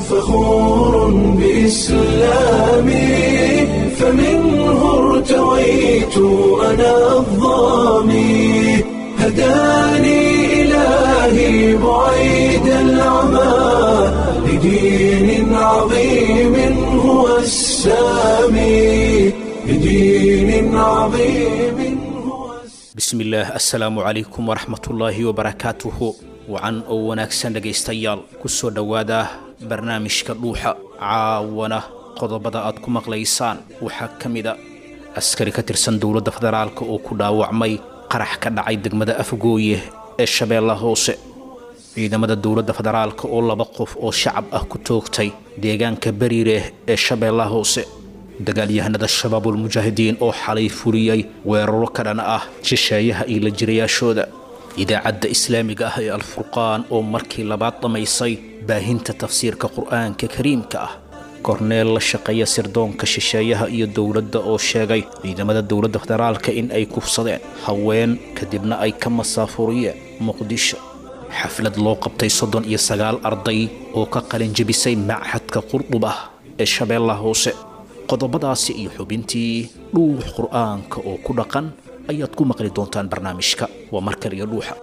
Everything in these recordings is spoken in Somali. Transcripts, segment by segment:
فخور بإسلامي فمنه ارتويت أنا الظامي هداني إلهي بعيد العمى لدين عظيم هو السامي لدين عظيم هو السامي bismillaah assalaamu calaykum waraxmatullaahi wabarakaatuhu wacan oo wanaagsan dhegaystayaal ku soo dhowaada barnaamijka dhuuxa caawana qodobada aad ku maqlaysaan waxaa ka mida askari ka tirsan dowladda federaalka oo ku dhaawacmay qarax ka dhacay degmada afgooye ee shabeellaha hoose ciidamada dowladda federaalka oo laba qof oo shacab ah ku toogtay deegaanka bariireh ee shabeellaha hoose dagaalyahanada shabaabulmujaahidiin oo xalay fuliyey weeraro ka dhan ah shisheeyaha iyo la jirayaashooda idaacadda islaamiga ah ee alfurqaan oo markii labaad dhammaysay baahinta tafsiirka qur'aanka kariimka ah korneel la shaqeeya sirdoonka shisheeyaha iyo dowladda oo sheegay ciidamada dowladda federaalka in ay kufsadeen haween kadibna ay ka masaafuriyeen muqdisho xaflad loo qabtay soddon iyo sagaal arday oo ka qalin jebisay machadka qurdub ah ee shabeellaha hoose qodobadaasi iyo xubintii dhuux qur'aanka oo ku dhaqan ayaad ku maqli doontaan barnaamijka waa mar kaliya dhuuxa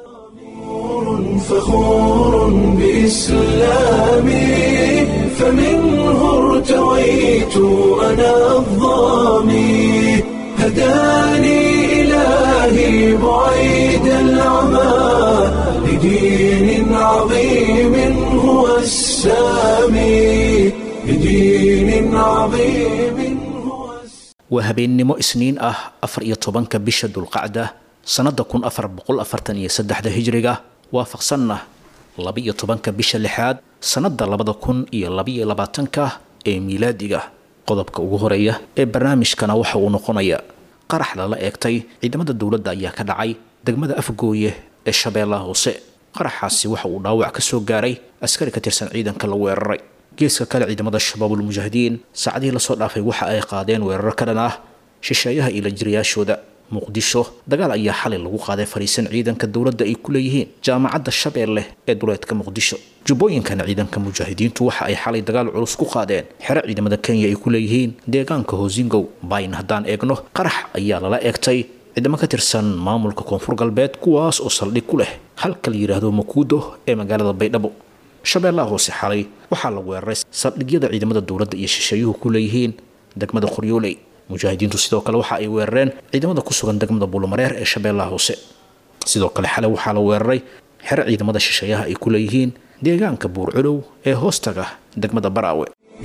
فخور بإسلامي فمنه ارتويت أنا الظامي هداني إلهي بعيد العمى لدين عظيم هو السامي لدين عظيم هو السامي waa habeennimo isniin ah afar iyo tobanka bisha dulqacda sannadda kun afar boqol afartan iyo saddexda hijriga waafaqsanna laba iyo tobanka bisha lixaad sannadda labada kun iyo labaiyo labaatanka ee miilaadiga qodobka ugu horeeya ee barnaamijkana waxa uu noqonaya qarax lala eegtay ciidamada dowladda ayaa ka dhacay degmada afgooye ee shabeellaha hoose qaraxaasi waxa uu dhaawac ka soo gaaray askari ka tirsan ciidanka la weeraray geeska kale ciidamada shabaabulmujaahidiin saacadihii lasoo dhaafay waxa ay qaadeen weeraro ka dhan ah shisheeyaha iyo la jirayaashooda muqdisho dagaal ayaa xalay lagu qaaday fariisan ciidanka dowladda ay ku leeyihiin jaamacadda shabeelle ee duleedka muqdisho jubbooyinkana ciidanka mujaahidiintu waxa ay xalay dagaal culus ku qaadeen xero ciidamada kenya ay ku leeyihiin deegaanka hoosingow bayn haddaan eegno qarax ayaa lala eegtay ciidamo ka tirsan maamulka koonfur galbeed kuwaas oo saldhig ku leh halka la yidhaahdo makuudo ee magaalada baydhabo shabeellaha hoose xalay waxaa la weeraray saldhigyada ciidamada dowladda iyo shisheeyuhu ku leeyihiin degmada qoryooley mujaahidiintu sidoo kale waxa ay weerareen ciidamada ku sugan degmada buulamareer ee shabeellaha hoose sidoo kale xalay waxaa la weeraray xero ciidamada shisheeyaha ay ku leeyihiin deegaanka buurculow ee hoostaga degmada baraawe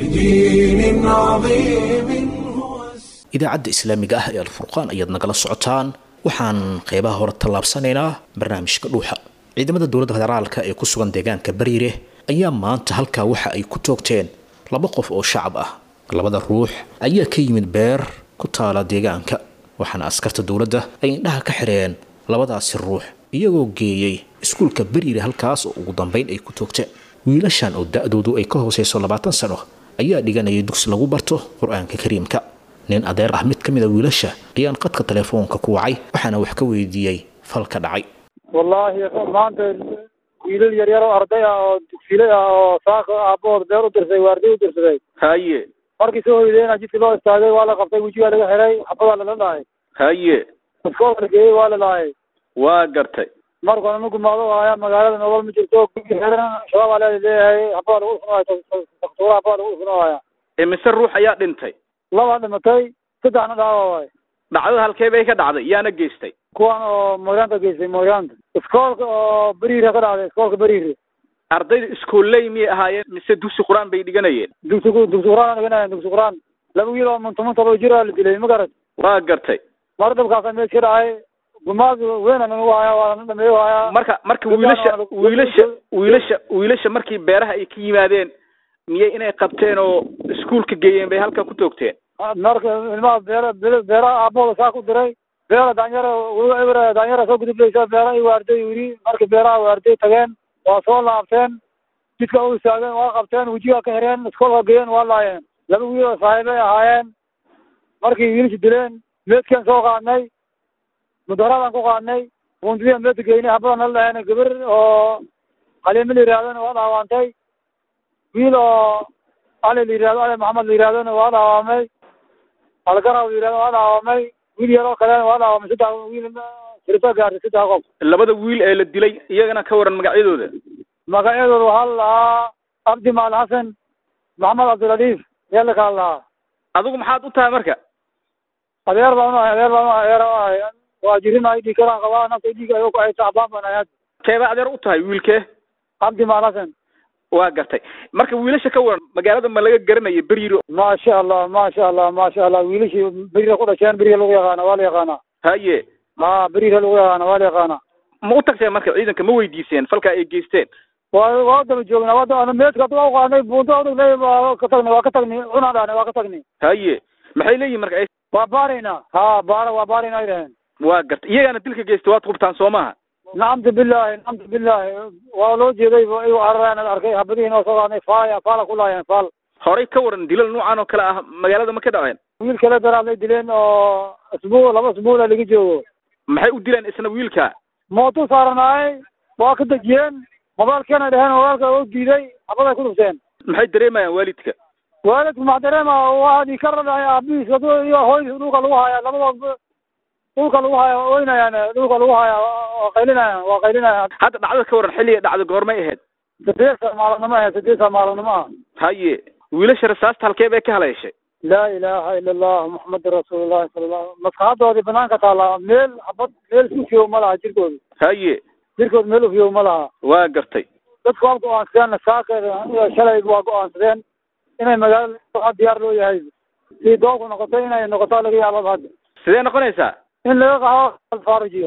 لدين عظيم هو السامي idaacadda islaamiga ah ee alfurqaan ayaad nagala socotaan waxaan qeybaha hore tallaabsanaynaa barnaamijka dhuuxa ciidamada dowladda federaalka ee ku sugan deegaanka bariire ayaa maanta halkaa waxa ay ku toogteen laba qof oo shacab ah labada ruux ayaa ka yimid beer ku taala deegaanka waxaana askarta dowladda ay indhaha ka xidheen labadaasi ruux iyagoo geeyey iskuulka bariire halkaas oo ugu dambayn ay ku toogteen wiilashan oo da-doodu ay ka hooseyso labaatan sano ayaa dhiganayay dugsi lagu barto qur-aanka kariimka nin adeer ah mid ka mid a wiilasha ayaan qadka telefoonka ku wacay waxaana wax ka weydiiyey falka dhacay wallaahi maanta wiilal yar yar oo arday ah oo dugsiile ah oo saaka aabahood beer u dirsaday waardiy u dirsaday haye markii soo hoydayna jidkii loo istaagay waa la qabtay wejigaa laga xiray xabadaa lala dhahay haye iskoolka la geeyey waa la dhahay waa gartay markana ma gumaado haya magaalada nolol ma jirto gurigi xiran shabaab aa leeda leeyahay xabadaa lagu dhufnahaya daktuura xabadaa lagu dhufnahaya imise ruux ayaa dhintay laba dhimatay saddexna dhaawa waay dhacdada halkee bay ka dhacday yaana geystay kuwan oo mooryaanta geystay mooryaanta iskoolka oo beriire ka dhacday iskoolka beriire ardayda iskooley miyay ahaayeen mise dugsi qur-aan bay dhiganayeen dugsi dugsi quraan dhiganaya dugsi quraan laba wiil oo muntamunta loo jira la dilay ma garat waa gartay mar dhabkaasa mees ka dhacay gumaad weyna nagu haya waa na dhameeyo haya marka marka wiilasha wiilasha wiilasha wiilasha markii beeraha ay ka yimaadeen miyay inay qabteen oo iskuulka geeyeen bay halkan ku toogteen marka ilmaha beera beeraha aabahooda saa ku diray beera danyara eber danyara soo gudublaysa beera ay waarday yiri marka beeraha waarday tageen waa soo laabteen jidka u istaageen waa qabteen wejiga ka xireen iskoolka geeyeen waa laayeen laba wiil oo saaxiibay ahaayeen markii wiilasha dileen meedkaan soo qaadnay mudaharaadaan ku qaadnay wundadiya meedka geynay habadan nala dhaheen gabar oo qaliimo la yihaahdana waa dhaawantay wiil oo ali la yihahdo ali maxamed la yihahdona waa dhaawamay algaraw la yihahdo waa dhaawamay wiil yaroo kalena waa dhaawamay saddex wiil sirta gaartay saddex qof labada wiil ee la dilay iyagana ka waran magacyadooda magacyadooda waxaa la lahaa abdi maal xasan maxamed cabdiladiif ayaa la kala lahaa adigu maxaad u tahay marka adeer baan uahay adeer baan uahay adeer uahay waa jirinahay dhiig karaan qabaa nafta dhiig ay ay tacbaan baan ahay keebaa adeer u tahay wiilkee abdi maal xasan waa gartay marka wiilasha ka waran magaalada ma laga garanaya beryiro maasha allah maasha allah maasha allah wiilashii berira ku dhasheen beriga lagu yaqaana waa la yaqaanaa haye ha berira lagu yaqaana waa la yaqaanaa ma u tagteen marka ciidanka ma weydiiseen falka ay geysteen waa waa daba joognaa waa daba meedka waa uqaadnay buunta odog le waa ka tagnay waa ka tagnay cunaan dhahnay waa ka tagnay haye maxay leeyihin marka ay waa baaraynaa ha baara waa baaraynaa ay dhaheen waa gartay iyagaana dilka geystay waad hubtaan soo maha nacamtu billahi nacamtu billahi waa loo jeeday igu carareen arkay habadihiin oo soo qaadnay faaya faala ku laayeen faal horay ka waran dilal noocan oo kale ah magaalada ma ka dhaceen wiil kale daraad lay dileen oo isbuuc laba isbuuca laga joogo maxay u dileen isna wiilka mootu saaranaay waa ka dejiyeen mobailkeena dheheen mobailka u diiday habaday ku dhufteen maxay dareemayaan waalidka waalidku max dareema waa dhii ka radhahay aabihiis iyo hooyadiis dhulka lagu haya labadooda dhulka lagu haya oynayaan dhulka lagu haya waa qaylinayaan waa qaylinayaan hadda dhacdada ka waran xilliga dhacda goormay ahayd sideed saa maalannimo ahayd sideed saa maalannimo ah haye wiilasha rasaasta halkee bay ka haleeshay laa ilaaha ila allah muxamedun rasuulullahi sala allah maskaxadoodii banaanka taallaa meel habad meel si ufiyow ma laha jirkooda haye jirkooda meel ufiyow ma laha waa gartay dadku waa go-aansadeen saakeeda iyo shalay waa go-aansadeen inay magaalada waxaa diyaar loo yahay si doobku noqoto inay noqoto laga yaababa hadda sidee noqonaysaa in laga qaxo alfaarijiyo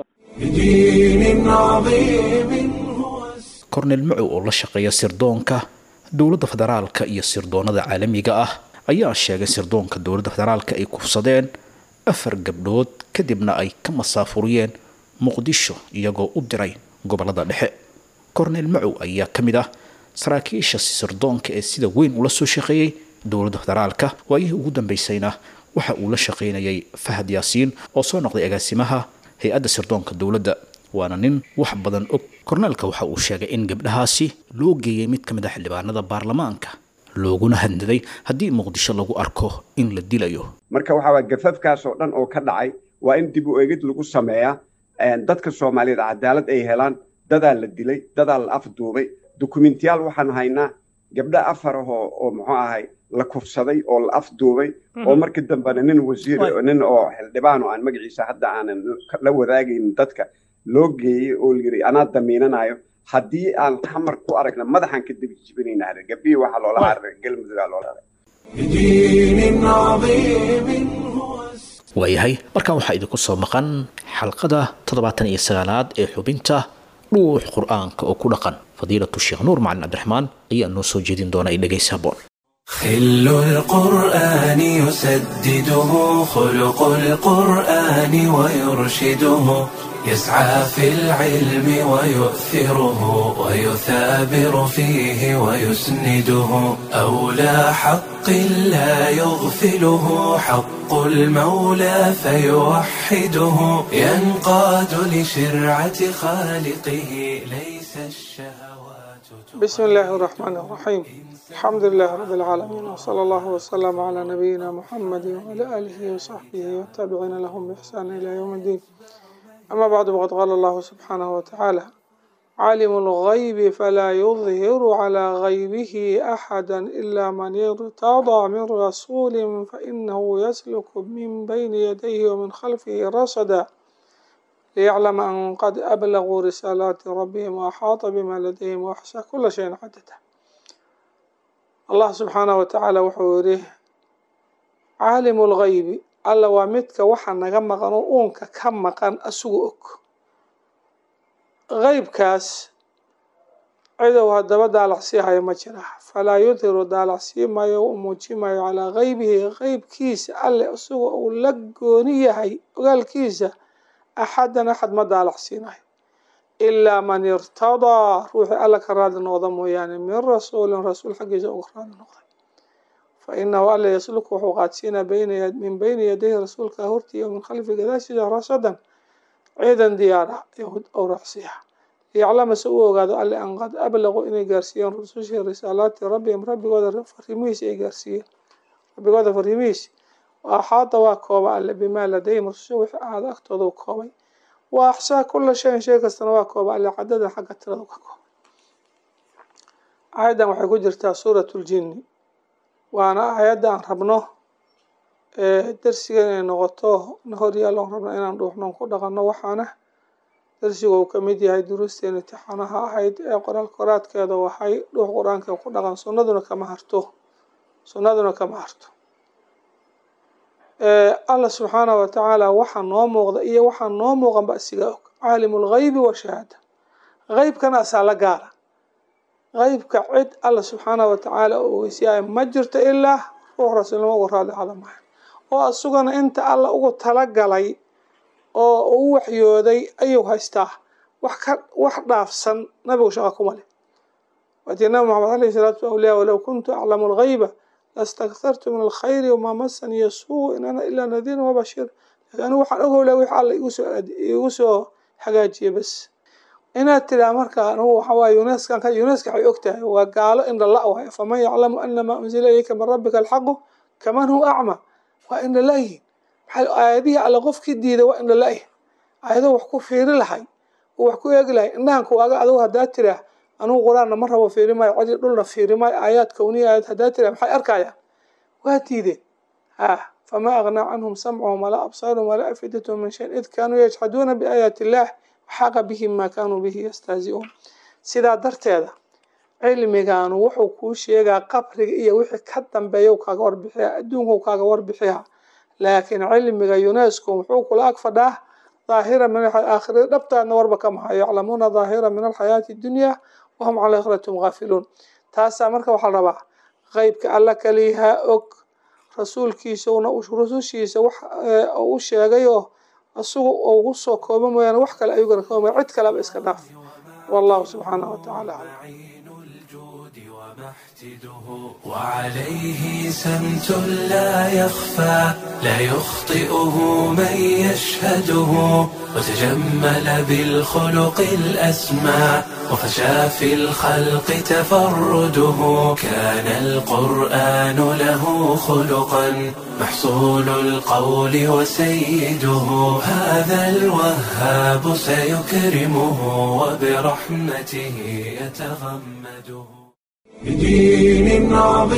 بدين عظيم هو kornel macow oo la shaqeeya sirdoonka dowladda federaalka iyo sirdoonada caalamiga ah ayaa sheegay sirdoonka dowladda federaalka ay kufsadeen afar gabdhood kadibna ay ka masaafuriyeen muqdisho iyagoo u diray gobolada dhexe kornel macow ayaa ka mid ah saraakiisha sirdoonka ee sida weyn ula soo shaqeeyey dowladda federaalka waayihii ugu dambeysayna waxa uu la shaqaynayay fahad yaasiin oo soo noqday agaasimaha hay-adda sirdoonka dowladda waana nin wax badan og korneelka waxa uu sheegay in gabdhahaasi loo geeyey mid ka mid a xildhibaanada baarlamaanka looguna hadnaday haddii muqdisho lagu arko in la dilayo marka waxaa waay gafafkaas oo dhan oo ka dhacay waa in dib u eegid lagu sameeyaa dadka soomaaliyeed cadaalad ay helaan dadaa la dilay dadaa la afduubay dukumentiyaal waxaan haynaa gabdho afar ahoo oo muxuu ahay la kufsaday oo la afduubay oo markii dambena nin wasiir nin oo xildhibaan oo aan magaciisa hadda aanan la wadaagaynin dadka loo geeyey oo layidhi anaa damiinanayo haddii aan xamar ku aragna madaxaan ka debi jibinayna hada gabdhihii waxaa loola cararay galmudugaa loola cararay بدين عظيم هو waayahay markan waxaa idinku soo maqan xalqada toddobaatan iyo sagaalaad ee xubinta dhuux qur-aanka oo ku dhaqan fadiilatu sheekh nuur macalin cabdiraxmaan ayaa noo soo jeedin doona ay dhegaysa haboon خل القرآن يسدده خلق القرآن ويرشده يسعى في العلم ويؤثره ويثابر فيه ويسنده أولى حق لا يغفله حق المولى فيوحده ينقاد لشرعة خالقه ليس الشهوات بسم الله الرحمن الرحيم الحمد لله رب العالمين وصلى الله وسلم على نبينا محمد وعلى آله وصحبه والتابعين لهم بإحسان إلى يوم الدين أما بعد فقد قال الله سبحانه وتعالى عالم الغيب فلا يظهر على غيبه أحدا إلا من ارتضى من رسول فإنه يسلك من بين يديه ومن خلفه رصدا ليعلم أن قد أبلغوا رسالات ربهم وأحاط بما لديهم وأحصى كل شيء عددا allah subxaanahu watacaala wuxuu yidhi caalimu lgaybi alla waa midka waxa naga maqan oo uunka ka maqan asugu og qeybkaas cidow haddaba daalacsii hayo ma jira falaa yudhiru daalacsii maayo u muuji maayo calaa geybihi qeybkiisa alle isaga uu la gooni yahay ogaalkiisa axadan axad ma daalacsiinayo ilaa man irtadaa ruuxii alla ka raadi noqda mooyaane min rasuulin rasuul xaggiisa uga raadi noqday fa inahu alla yasluku wuxuu qaadsiinaa min bayni yadayhi rasuulka hortiiya min khalfi gadaashiisa rasadan ciidan diyaara ou raacsiiya liyaclama se u ogaado alle an qad ablaquu inay gaarsiiyeen rusushii risaalaati rabbihim rabbigooda fariimihiisi ay gaarsiiyeen rabbigooda fariimihiisi wa axaada waa kooba alle bimaa ladayhim rususha wixii ahaada agtooda u koobay wa axsaa kula shayin shay kastana waa kooba alle cadada xagga tirada ka koobay aayaddan waxay ku jirtaa suurat ljinni waana aayadda aan rabno darsiga inay noqoto na horyaalon rabno inaan dhuuxnoon ku dhaqanno waxaana darsiga uu ka mid yahay duruusteen imtixaanaha ahayd ee qoraal qoraadkeeda waxay dhuux qur-aanka ku dhaqan sunnaduna kama harto sunnaduna kama harto allah subxaanahu watacaala waxaa noo muuqda iyo waxaa noo muuqan ba isiga og caalimu lgaybi washahaada qeybkana asaa la gaara qeybka cid alla subxaanahu watacaala u ogeysiyaaya ma jirto ilaa ruux rasuulnimo uga raali hada mahay oo asugana inta alla ugu talagalay oo u waxyooday ayuu haystaa wax ka wax dhaafsan nabigu shaqa kuma leh waatii nabi maxamed alayhi salaatu awliya walow kuntu aclamu lgayba lastakthartu min alkhayri wamaa masaniya suu in ana ilaa nadiirun wabashir laakiin anigu waxaan ogowlaa wix alla igusoo igu soo hagaajiye bas inaad tiraa marka anugu waxawaaye uneskan ka uneska waxay og tahay waa gaalo indha la waayo faman yaclamu ana maa unzila ilayka min rabbika alxaqu kaman huwa acma waa indha la-yihin maxaa aayadihii alle qofkii diiday waa indha la-yihin aayado wax ku fiiri lahay oo wax ku eegi lahay indhahan kuwaaga adugu haddaa tiraa anugu qur-aanna ma rabo fiiri maayo codi dhulna fiiri maayo aayaad kowniya aayad haddaa tiraa maxay arkayaan waa diideen ha famaa agnaa canhum samcuhum walaa absaaruhum walaa afidatahum min shayin id kaanuu yajxaduuna biaayaati illaah waxaaqa bihim maa kaanuu bihi yastahzi'uun sidaa darteeda cilmigaanu wuxuu kuu sheegaa qabriga iyo wixii ka dambeeya kaaga warbixiya adduunku kaaga warbixiya laakiin cilmiga unesco muxuu kula ag fadhaa daahira min aakhirada dhabtaadna warba ka mahayo yaclamuuna daahira min alxayaati dunya wahum cala aakhiratum gaafiluun taasaa marka waxaa la rabaa qeybka alla kaliyahaa og rasuulkiisuna rusushiisa wax u sheegay oo isagu ugu soo kooba mooyaane wax kale ayuu garakooba cid kaleba iska dhaaf wallahu subxaanahu watacaala aclam وعليه سمت لا يخفى لا يخطئه من يشهده وتجمل بالخلق الأسمى وفشى في الخلق تفرده كان القرآن له خلقا محصول القول وسيده هذا الوهاب سيكرمه وبرحمته يتغمده بدين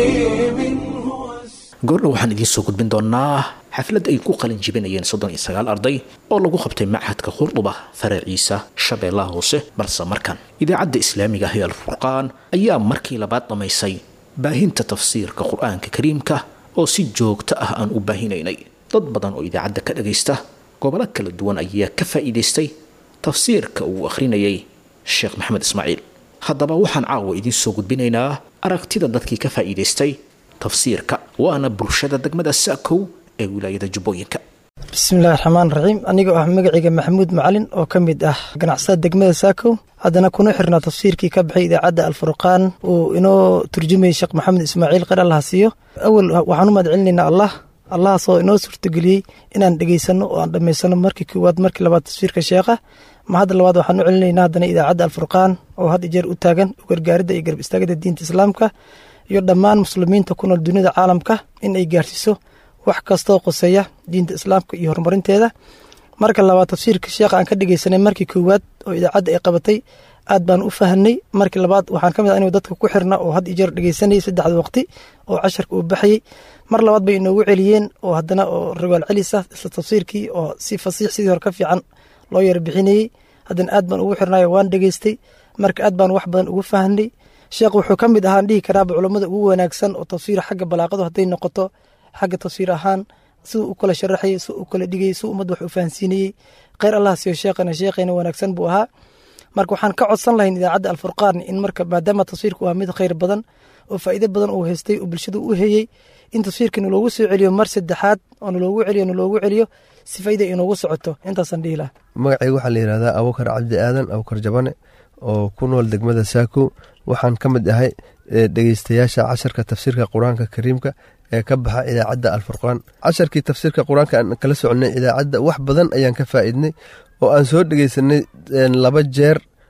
عظيم هو goordhow waxaan idiin soo gudbin doonaa xaflad ay ku qalin jibinayeen soddon iyo sagaal arday oo lagu qabtay machadka khurduba faraciisa shabeellaha hoose balse markan idaacadda islaamiga ah ee alfurqaan ayaa markii labaad dhammaysay baahinta tafsiirka qur-aanka kariimka oo si joogto ah aan u baahinaynay dad badan oo idaacadda ka dhagaysta gobollo kala duwan ayaa ka faa'iidaystay tafsiirka uu akhrinayay sheekh maxamed ismaaciil haddaba waxaan caawa idiin soo gudbinaynaa aragtida dadkii ka faa'iidaystay tafsiirka waana bulshada degmada saakow ee wilaayada jubbooyinka bismillahi raxmaan raxiim anigoo ah magacayga maxamuud macalin oo ka mid ah ganacsada degmada saakow haddana kuna xirnaa tafsiirkii ka baxay idaacadda alfurqaan uu inoo turjumayay sheekh maxamed ismaaciil qar allaha siiyo awal waxaan u mahad celinaynaa allah allahaasoo inoo suurtageliyey inaan dhegaysano oo aan dhammaysano markii koowaad markii labaad tafsiirka sheekha ma hadda labaad waxaan u celinaynaa haddana idaacadda alfurqaan oo had ijeer u taagan u gargaaridda iyo garb istaagada diinta islaamka iyo dhammaan muslimiinta ku nool dunida caalamka in ay gaarsiiso wax kastoo qoseeya diinta islaamka iyo horumarinteeda marka labaad tafsiirka sheekha aan ka dhegeysanay markii koowaad oo idaacadda ay qabatay aad baan u fahanay markii labaad waxaan ka mid ah inuu dadka ku xirna oo had iyo jeer dhegeysanayay saddexda waqti oo casharka uu baxayey mar labaad bay inoogu celiyeen oo haddana oo riwaal celis ah isla tafsiirkii oo si fasiix sidii hore ka fiican loo yara bixinayey haddana aad baan ugu xirnayo waan dhegeystay marka aad baan wax badan ugu fahanay sheekh wuxuu ka mid ahaan dhihi karaaba culammada ugu wanaagsan oo tafsiir xagga balaaqadu hadday noqoto xagga tafsiir ahaan siduu u kala sharaxayay siduu u kala dhigayay siduu ummadda wax u fahansiinayey kheyr allah siiyo sheekhana sheekhayna wanaagsan buu ahaa marka waxaan ka codsan lahayn idaacadda alfurqaan in marka maadaama tafsiirku waa mid kheyr badan oo faa'iido badan uu haystay oo bulshadu u heyey in tafsiirka naloogu soo celiyo mar saddexaad oo naloogu celiyo naloogu celiyo si faa'iida inoogu socoto intaasaan dhihi laha magacayga waxaa la yidhahdaa abukar cabdi aadan abukar jabane oo ku nool degmada saako waxaan ka mid ahay dhegeystayaasha casharka tafsiirka qur-aanka kariimka ee ka baxa idaacadda alfurqaan casharkii tafsiirka qur-aanka aan kala soconay idaacadda wax badan ayaan ka faa'iidnay oo aan soo dhegeysanay laba jeer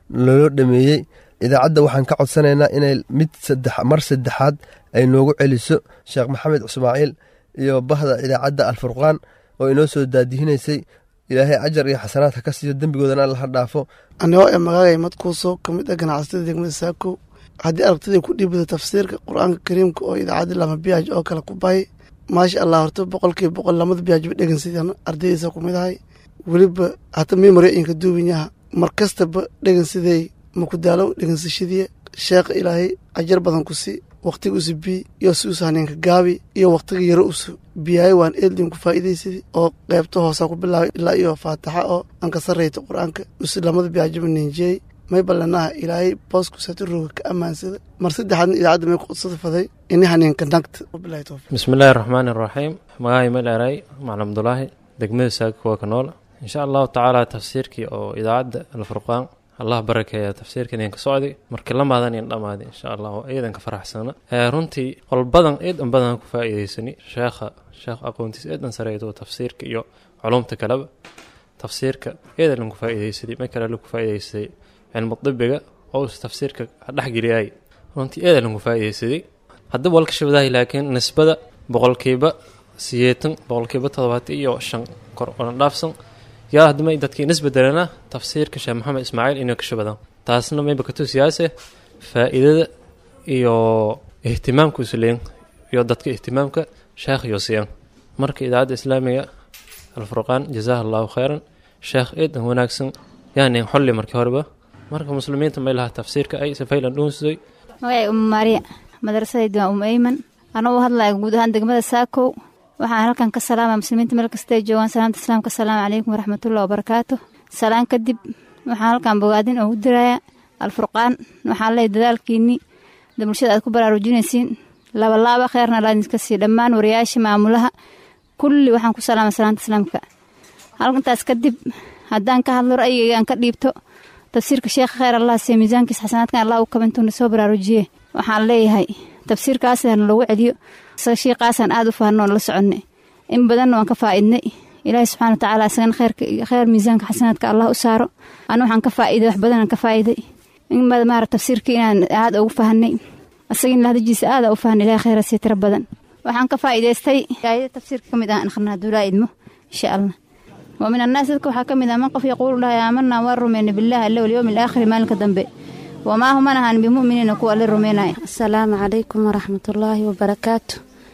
loo dhameeyey idaacadda waxaan ka codsanaynaa inay mid mar saddexaad ay noogu celiso sheekh maxamed ismaaciil iyo bahda idaacadda alfurqaan oo inoo soo daadihinaysay ilaahay ajar iyo xasanaad ha ka siiyo dembigoodana alla ha dhaafo anigoo ee magaagay madkuuso ka mid ah ganacsatada degmada saakow haddii aragtida ku dhiibada tafsiirka qur-aanka kariimka oo idaacadda lama biyaaj oo kale ku bahay maasha allah horta boqolkiiba boqol lamada biyaajba dhegan sidaan ardaydiisa ku mid ahay weliba hata mimari inka duubanyaha mar kastaba dhegan siday makudaalow dhegansashadii sheekha ilaahay ajar badan ku si wakhtiga usu bii iyo si usu haneenka gaabi iyo wakhtiga yaro usu biyaay waan eldin ku faa'iidaysadii oo qaybta hoosaa ku bilaabay ilaa iyo faataxa oo aan ka sarrayta qur-aanka usu lamada biyaajaba ninjeey may ballanaha ilaahay boosku saturooga ka ammaansada mar saddexaadna idaacadda may qudsada faday ini haneenka nagta wabilahi towfiiq bismillaahi raxmaani raxiim magahay maleeray macalin abdulaahi degmada saaka waa ka nool insha allahu tacaala tafsiirkii oo idaacadda alfurqaan allah barakeeya tafsiirka idinka socday markii la maadan in dhammaaday insha allah iyadan ka faraxsana runtii qolbadan eedan badan ku faa'iidaysani sheekha sheekh aqoontiis eedan sareedo tafsiirka iyo culumta kaleba tafsiirka eedan lagu faa'iidaysaday ma kale lagu faa'iidaystay cilmu dibiga oo is tafsiirka dhexgeliyay runtii eedan lagu faa'iidaysaday haddaba walka shabadahay laakiin nisbada boqolkiiba sideetan boqolkiiba toddobaatan iyo shan kor oona dhaafsan yaa haddama dadkii nisbadelana tafsiirka sheekh maxamed ismaaciil inay ka shabadaan taasna mayba ka tusiyaase faa'iidada iyo ihtimaamka isleyn iyo dadka ihtimaamka sheekh iyo siyan marka idaacadda islaamiga alfurqaan jazaaha allahu khayran sheekh eedan wanaagsan yaanin xolli markii horeba marka muslimiinta may lahaa tafsiirka ay safaylan dhuunsaday magacay umu maariya madrasadayda waa umu eyman anagoo hadlaya guud ahaan degmada saakow waxaan halkan ka salaama muslimiinta meel kastay joogaan salaamta islaamka asalaamu calaykum waraxmatullahi wabarakaatu salaan kadib waxaan halkan bogaadin ugu diraya alfurqaan waxaan leeyahy dadaalkiinii da bulshada aad ku baraarujinaysiin labalaaba kheerna laadinka sii dhammaan wariyaasha maamulaha kulli waxaan ku salaama salaamta islaamka halkantaas kadib haddaan ka hadlo ra'yigayga aan ka dhiibto tafsiirka sheekha kheyr allah siiya miisaankiisa xasanaadkan allah u kabantuuna soo baraarujiye waxaan leeyahay tafsiirkaasana loogu celiyo shiiqaasaan aada u fahanno oon la soconay in badanna waan ka faa'idnay ilaahi subxana wa tacaala isagana kheyrka kheyr miisaanka xasanaadka allah u saaro anu waxaan ka faa'iday wax badanaan ka faa'iday in maara tafsiirka inaan aada ugu fahanay isaga in lahdajiisa aada u fahanay ilahi kheyra sii tiro badan waxaan ka faa'idaystay aayada tafsiirka ka mid ah akhrina hadduu laa idmo insha allah wa min annaas dadka waxaa ka mid ah man qof yaquulu dhahay aamanaa waan rumayna billahi alla walyowmi alaakhiri maalinka dambe wamaa human ahaan bimuminiina kuwa la rumaynaya asalaamu calaykum waraxmatullaahi wabarakaatu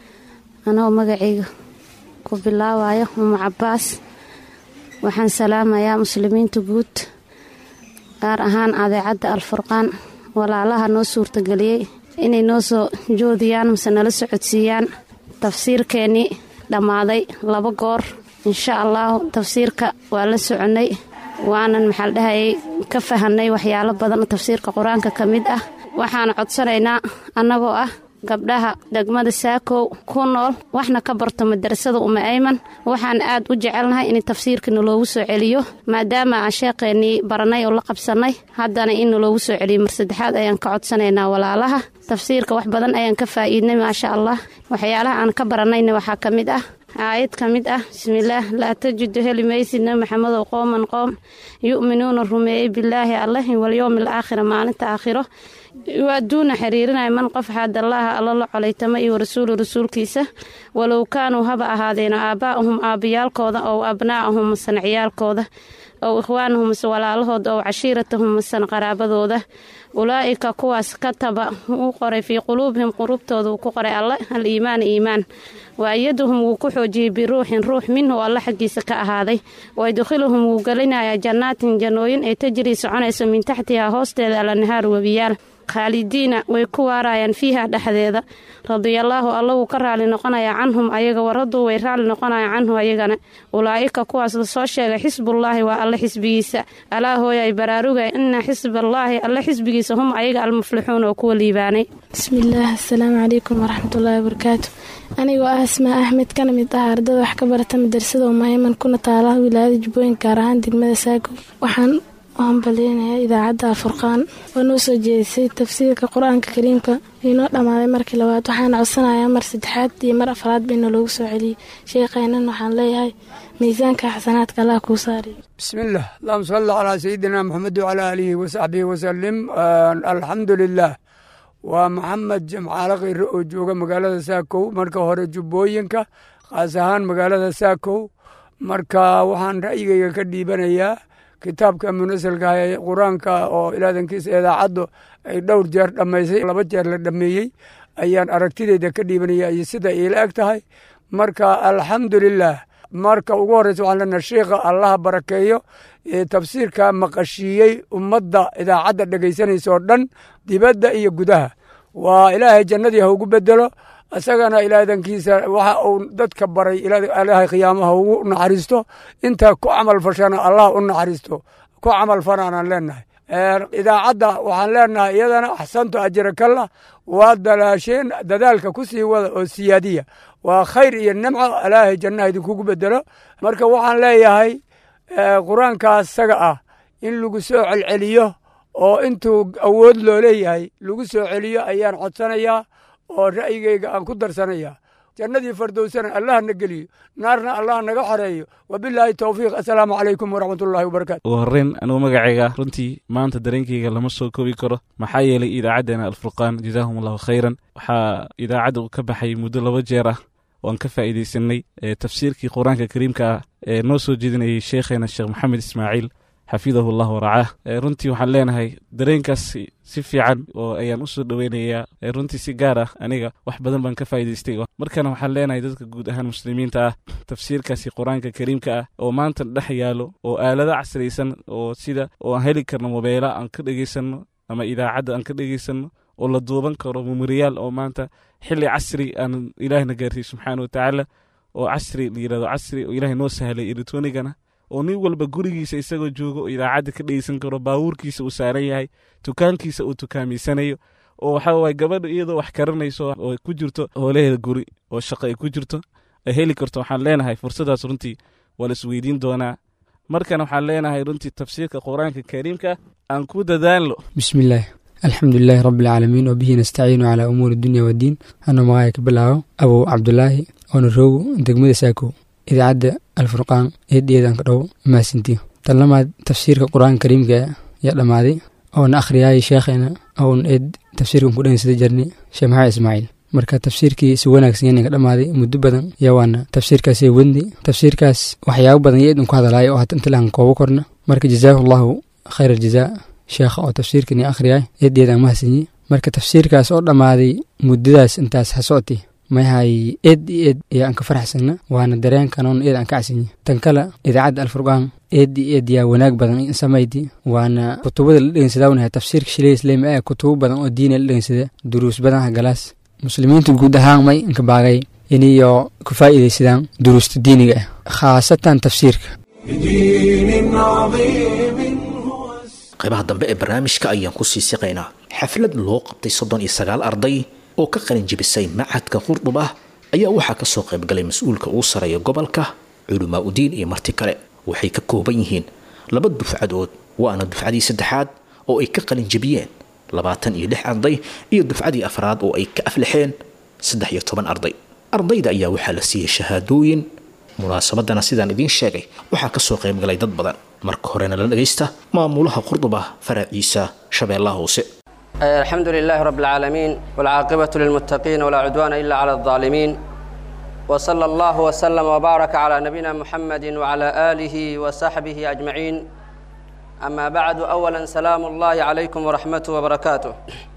anoo magacayga ku bilaabayo umu cabaas waxaan salaamayaa muslimiinta guud gaar ahaan adeecadda alfurqaan walaalaha noo suurtageliyey inay noo soo joodiyaan mase nala socodsiiyaan tafsiirkeennii dhammaaday laba goor insha allahu tafsiirka waa la soconnay waanan maxaa la dhahayay ka fahanay waxyaalo badan oo tafsiirka qur-aanka ka mid ah waxaan codsanaynaa annagoo ah gabdhaha degmada saakow ku nool waxna ka barto madarasada uma ayman waxaan aad u jecelnahay in tafsiirka naloogu soo celiyo maadaama aan sheeqeennii baranay oo la qabsannay haddana in naloogu soo celiyo mar saddexaad ayaan ka codsanaynaa walaalaha tafsiirka wax badan ayaan ka faa'iidnay maasha allah waxyaalaha aan ka barannayna waxaa ka mid ah aayad ka mid ah bismillaah laa tajidu heli maysid nabi maxamedow qooman qoom yu'minuuna rumeeyey bilaahi allahi walyowmi alaakhira maalinta aakhiro waaduuna xiriirinaya man qof xaadallaaha alla la colaytama iyo rasuulu rasuulkiisa walow kaanuu haba ahaadeeno aabbaa'ahum aabayaalkooda ow abnaa'ahum masan ciyaalkooda ow ikhwaanahum mase walaalahooda ow cashiiratahum masan qaraabadooda ulaa'ika kuwaas kataba wuu qoray fii quluubihim quluubtooda uu ku qoray alle al iimaana iimaan waayaduhum wuu ku xoojiyey biruuxin ruux minhu alle xaggiisa ka ahaaday waydkhiluhum wuu gelinayaa jannaatin jannooyin ay tajrii soconayso min taxtihaa hoosteeda alanahaar webiyaal khaalidiina way ku waarayaan fiiha dhexdeeda radiallaahu alla wuu ka raali noqonayaa canhum ayaga waraduu way raali noqonayaan canhu ayagana ulaa'ika kuwaas lasoo sheegay xisbullaahi waa alle xisbigiisa alaa hooyay baraaruga ina xisballaahi alle xisbigiisa hum ayaga almuflixuun oo kuwa liibaanay bismillaah asalaamu calaykum waraxmatullaahi wabarakaatu anigoo ah asmaa axmed kana mid ah ardada wax ka barata madrasada umayman kuna taala wilaayada jubbooyin gaar ahaan degmada saago waxaan waan baleynayaa idaacadda alfurqaan oo noo soo jeedisay tafsiirka qur-aanka kariimka inoo dhammaaday markii labaad waxaan codsanayaa mar saddexaad iyo mar afraad bayna loogu soo celiyey sheekaynan waxaan leeyahay miisaanka xasanaadka allah kuu saariyo بسم الله اللهم صل على سيدنا محمد وعلى آله وصحبه وسلم آه الحمد لله ومحمد جمعاale kheyre oo jooga magaalada saakow marka hore jubbooyinka khaas ahaan magaalada saakow marka waxaan ra'yigayga ka dhiibanayaa kitaabka munasalka ee qur-aanka oo ilaadankiisa idaacaddu ay dhowr jeer dhammaysay laba jeer la dhammeeyey ayaan aragtideyda ka dhiibanaya iyo sida iila eg tahay marka alxamdulilah marka ugu horreysa waxaan leenahay sheikha allaha barakeeyo ee tafsiirka maqashiiyey ummadda idaacadda dhegaysanaysa oo dhan dibadda iyo gudaha waa ilaahay jannadii ha ugu bedelo isagana ilaadankiisa waxa uu dadka baray ilaahay khiyaamaha ugu naxariisto inta ku camal fashana allah u naxariisto ku camal fanaanaan leenahay idaacadda waxaan leenahay iyadana axsantu ajirakalla waa dalaasheen dadaalka ku sii wada oo siyaadiya waa khayr iyo nimco ilaahay jannaha idinkugu bedelo marka waxaan leeyahay qur-aankaas isaga ah in lagu soo celceliyo oo intuu awood loo leeyahay lagu soo celiyo ayaan codsanayaa oo ra'yigayga aan ku darsanayaa jannadii fardowsana allah na geliyo naarna allah naga xoreeyo wabilaahi towfiiq assalaamu calaykum waraxmatullaahi wabarakaatu ugu horreyn anugu magacayga runtii maanta dareenkayga lama soo koobi karo maxaa yeelay idaacaddeenna alfurqaan jazaahum allahu khayran waxaa idaacadda ka baxay muddo laba jeer ah oan ka faa'iidaysanay tafsiirkii qur-aanka kariimka ah ee noo soo jeedinayay sheekheena sheekh maxamed ismaaciil xafidahu llah waracaah runtii waxaan leenahay dareenkaas si fiican oo ayaan u soo dhoweynayaa runtii si gaar ah aniga wax badan baan ka faa'idaystay markana waxaan leenahay dadka guud ahaan muslimiinta ah tafsiirkaasi qur-aanka kariimka ah oo maanta dhex yaalo oo aalado casraysan oo sida oo aan heli karno mobeela aan ka dhegaysanno ama idaacadda aan ka dhegaysanno oo la duuban karo memoriyaal oo maanta xilli casri aan ilaahna gaarsiiy subxaana wa tacaala oo casri la yirahdo casri oo ilaahay noo sahlay elektronigana oo nin walba gurigiisa isagoo joogo oo idaacadda ka dhegeysan karo baabuurkiisa uu saaran yahay dukaankiisa uu tukaamaysanayo oo waxa waye gabadha iyadoo wax karanayso oo ku jirto hoolaheeda guri oo shaqo ay ku jirto ay heli karto waxaan leenahay fursadaas runtii waa la isweydiin doonaa markana waxaan leenahay runtii tafsiirka qur-aanka kariimka aan ku dadaalno bismillaah alxamdulilaahi rabbi alcaalamiin wabihi nastaciinu calaa umuuri dunya waddiin anuu magacay ka bilaabo abow cabdulaahi oona roogo degmada saakow idaacadda alfurqaan eedheedan ka dhow maasintiyo tan lamaad tafsiirka qur-aanka kariimka yaa dhammaaday oona akhriyaayay sheekheena oon eed tafsiirkan ku dhahaysada jarnay sheekh maxamed ismaaciil marka tafsiirkii si wanaagsan yaninka dhammaaday muddo badan yaa waana tafsiirkaasay wendi tafsiirkaas waxyaabo badan yaa idin ku hadalaayo oo hata inta lahan koobo korna marka jazaahu allahu khayr aljazaa sheekha oo tafsiirkan io akhriyaay eedheedaan mahadsanyi marka tafsiirkaas oo dhammaaday muddadaas intaas ha socotay mayahay eed iyo eed ayaa aan ka faraxsana waana dareenkanoon eed aan ka casinyi tan kale idaacadda alfurqaan eed iyo eed yaa wanaag badan samaydi waana kutubada la dhegeynsadaawnahay tafsiirka shilay islaami ah kutubo badan oo diina la dhegeysada duruus badan ha galaas muslimiinta guud ahaan may inka baagay iniyo ku faa'iidaysadaan duruusta diiniga ah khaasatan tafsiirka qaybaha dambe ee barnaamijka ayaan ku sii siqaynaa xaflad loo qabtay soddon iyo sagaal arday oo ka qalin jibisay macadka qurdub ah ayaa waxaa kasoo qaybgalay mas-uulka ugu sareeya gobolka culamaa udiin iyo marti kale waxay ka kooban yihiin laba dufcadood waana dufcadii saddexaad oo ay ka qalin jibiyeen labaatan iyo lix arday iyo dufcadii afraad oo ay ka aflixeen saddex iyo toban arday ardayda ayaa waxaa la siiyey shahaadooyin munaasabadana sidaan idiin sheegay waxaa kasoo qaybgalay dad badan marka horena la dhagaysta maamulaha qurduba faraciisa shabeellaha hoose الحمد لله رب العالمين والعاقبة للمتقين ولا عدوان إلا على الظالمين وصلى الله وسلم وبارك على نبينا محمد وعلى آله وصحبه أجمعين أما بعد أولا سلام الله عليكم ورحمته وبركاته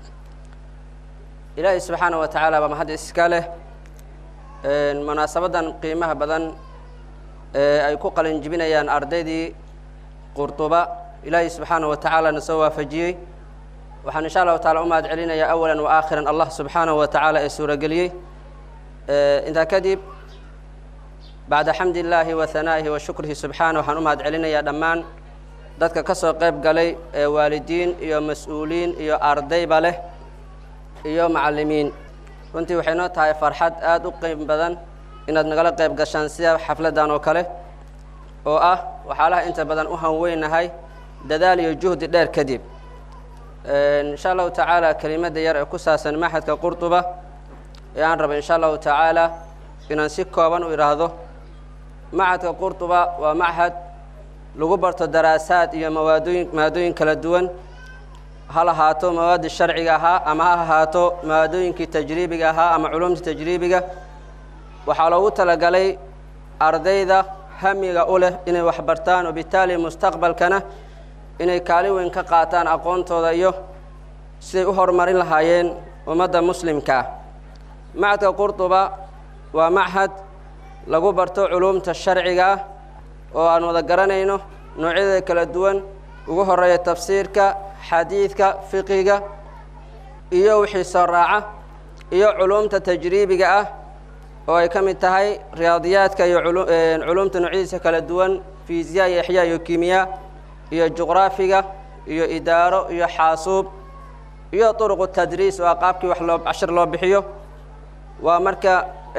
إلهي سبحانه وتعالى بمهد إسكاله مناسبة قيمة بدن أي كوكل جبنيان أرديدي قرطبة إلهي سبحانه وتعالى نسوى فجيه waxaan insha allahu taala u mahad celinayaa awalan wa aakhiran allah subxaanahu wa tacaala ee suurageliyey intaa kadib bacda xamdi illaahi wa hanaa'ihi wa shukrihi subxaana waxaan u mahad celinayaa dhammaan dadka ka soo qayb galay ee waalidiin iyo mas-uuliin iyo ardayba leh iyo macallimiin runtii waxay noo tahay farxad aada u qiim badan inaad nagala qayb gashaan sida xafladdan oo kale oo ah waxyaalaha inta badan u hanweynahay dadaal iyo juhdi dheer kadib insha allahu tacaala kelimadda yar ee ku saabsan maxadka qurduba ee aan raba insha allahu tacaala inaan si kooban u idhaahdo maxadka qurduba waa maxad lagu barto daraasaad iyo mawaadooyin maadooyin kala duwan ha lahaato mawaadii sharciga ahaa ama ha ahaato maadooyinkii tajriibiga ahaa ama culumtii tajriibiga waxaa loogu talagalay ardayda hamiga u leh inay wax bartaan wabitaali mustaqbalkana inay kaalin weyn ka qaataan aqoontooda iyo siday u horumarin lahaayeen ummadda muslimka ah macadka qurduba waa machad lagu barto culuumta sharciga ah oo aan wada garanayno noocyadeeda kala duwan ugu horeeya tafsiirka xadiidka fiqiga iyo wixii soo raaca iyo culuumta tajriibiga ah oo ay ka mid tahay riyaadiyaadka iyo culuumta noocyadiisa kala duwan fiisiya iyo axyaa iyo kimiya iyo juqraafiga iyo idaaro iyo xaasuub iyo turuqu tadriis waa qaabkii wax loo cashir loo bixiyo waa marka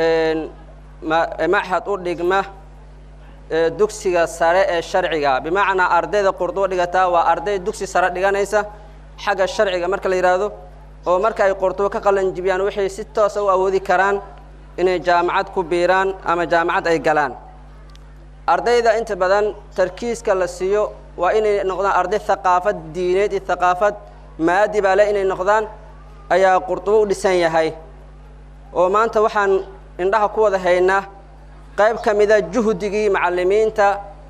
machad u dhigma dugsiga sare ee sharciga bimacnaa ardayda qurdubo dhigataa waa arday dugsi sare dhiganaysa xagga sharciga marka la yidhaahdo oo marka ay qurdubo ka qalanjibiyaan waxay si toosa u awoodi karaan inay jaamacad ku biiraan ama jaamacad ay galaan ardayda inta badan tarkiiska la siiyo waa inay noqdaan arday haqaafad diineed iyo haqaafad maadi baa le inay noqdaan ayaa qurdubo u dhisan yahay oo maanta waxaan indhaha ku wada haynaa qayb ka mida juhdigii macallimiinta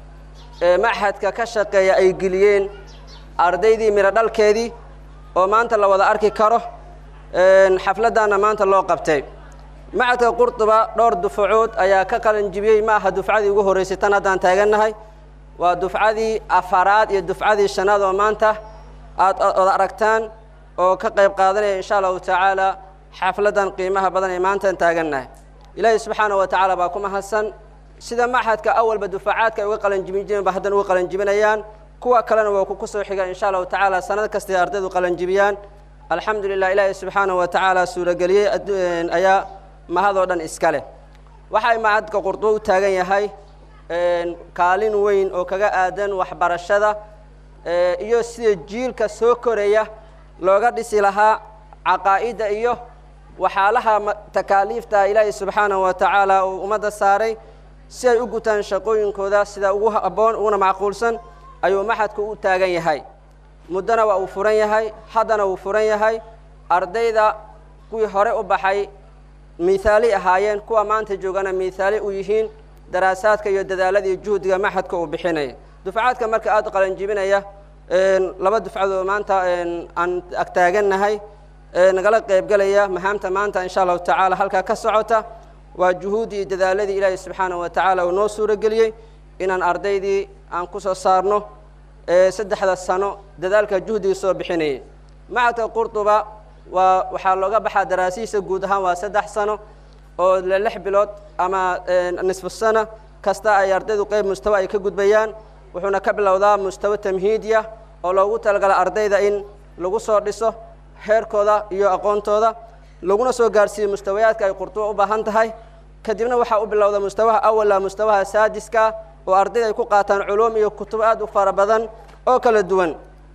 ee machadka ka shaqeeya ay geliyeen ardaydii midho dhalkeedii oo maanta la wada arki karo xafladdaana maanta loo qabtay machadka qurduba dhowr dufcood ayaa ka qalanjibiyey ma aha dufcadii ugu horreysay tan haddaan taagannahay waa dufcadii afaraad iyo dufcadii shanaad oo maanta aad wada aragtaan oo ka qayb qaadanaya insha allahu tacaala xafladdan qiimaha badan ee maantaan taagannahay ilaahay subxaana wa tacaala baa ku mahadsan sida maxadka awalba dufacaadka ay uga qalanjibin jireen ba haddana uga qalanjibinayaan kuwa kalena waa ku kusoo xiga insha allahu tacaala sanad kastay ardaydu qalanjibiyaan alxamdu lilah ilaahay subxaana wa tacaala suurageliyey ayaa mahadoo dhan iska leh waxay macadka qurdubo u taagan yahay kaalin weyn oo kaga aadan waxbarashada iyo sida jiilka soo koraya looga dhisi lahaa caqaa'idda iyo waxyaalaha takaaliifta ilaahay subxaanahu wa tacaala uu ummadda saaray si ay u gutaan shaqooyinkooda sida ugu habboon uguna macquulsan ayuu maxadku u taagan yahay muddona waa uu furan yahay haddana wuu furan yahay ardayda kuwii hore u baxay miihaali ahaayeen kuwa maanta joogana miihaali u yihiin daraasaadka iyo dadaalada iyo juhdiga maxadka uu bixinaya dufcaadka marka aada qalanjibinaya laba dufcadood maanta aan agtaagannahay nagala qaybgelaya mahaamta maanta insha allahu tacaala halkaa ka socota waa juhuuddii iyo dadaaladii ilaahay subxaanahu wa tacaala uu noo suurageliyey inaan ardaydii aan ku soo saarno saddexda sano dadaalka juhdiga soo bixinayay macadka qurduba waa waxaa looga baxaa daraasihiisa guud ahaan waa saddex sano oo le lix bilood ama nisfu sana kasta ay ardaydu qeyb mustawa ay ka gudbayaan wuxuuna ka bilowdaa mustawo tamhiidiya oo loogu talagala ardayda in lagu soo dhiso heerkooda iyo aqoontooda laguna soo gaarhsiiyo mustawayaadka ay qurdubo u baahan tahay kadibna waxaa u bilowda mustawaha awala mustawaha saadiska oo ardayda ay ku qaataan culuum iyo kutub aad u fara badan oo kala duwan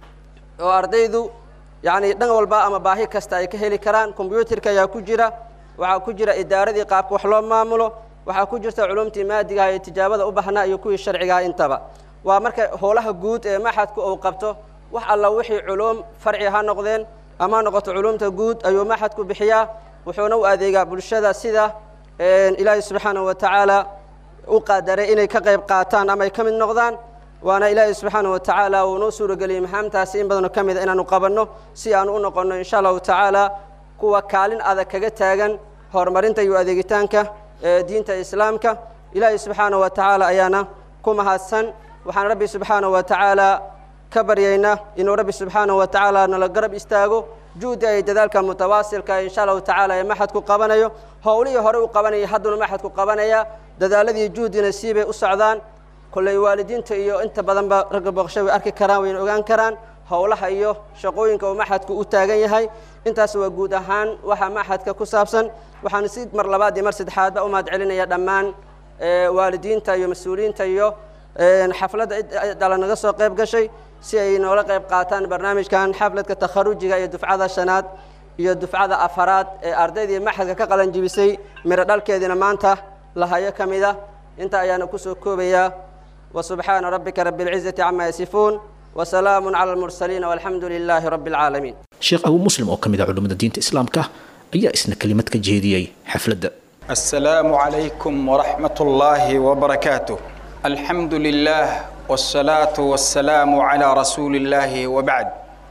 oo ardaydu yacni dhan walba ama baahi kasta ay ka heli karaan kombyuutarka ayaa ku jira waxaa ku jira idaaradii qaabka wax loo maamulo waxaa ku jirta culumtii maadigaha iyo tijaabada u baxnaa iyo kuwii sharcigaha intaba waa marka howlaha guud ee maxadku uu qabto wax alla wixii culuum farci ha noqdeen ama ha noqoto culumta guud ayuu maxadku bixiyaa wuxuuna u adeegaa bulshada sida ilaahay subxaanahu wa tacaala u qadaray inay ka qayb qaataan ama ay ka mid noqdaan waana ilaahay subxaanahu wa tacaala uu noo suurageliyey mahaamtaasi in badanoo ka mida inaanu qabanno si aanu u noqonno insha allahu tacaala kuwa kaalin adag kaga taagan horumarinta iyo adeegitaanka diinta islaamka ilaahay subxaanahu wa tacaala ayaana ku mahadsan waxaan rabbi subxaanahu wa tacaala ka baryaynaa inuu rabbi subxaanahu wa tacaala nala garab istaago juhdi ay dadaalka mutawaasilka insha allahu tacaala ee maxadku qabanayo howlihii hore u qabanayay hadduna maxadku qabanaya dadaaladii juhdina siibay u socdaan kolley waalidiinta iyo inta badanba ragga booqsho way arki karaan wayna ogaan karaan howlaha iyo shaqooyinka uu maxadku u taagan yahay intaas waa guud ahaan waxa maxadka ku saabsan waxaan si mar labaad iyo mar saddexaadba u mahad celinaya dhammaan waalidiinta iyo mas-uuliyiinta iyo xafladda dhala naga soo qayb gashay si ay noola qayb qaataan barnaamijkan xafladka takharujiga iyo dufcada shanaad iyo dufcada afaraad ee ardaydii maxadka ka qalan jibisay miro dhalkeediina maanta lahayo ka mid ah inta ayaana kusoo koobayaa وسبحان ربك رب العزة عما يصفون وسلام على المرسلين والحمد لله رب العالمين sheekh abu muslim oo ka mid ah culimmada diinta islaamka ayaa isna kelimad ka jeediyey xafladda السلام عليكم ورحمة الله وبركاته الحمد لله والصلاة والسلام على رسول الله وبعد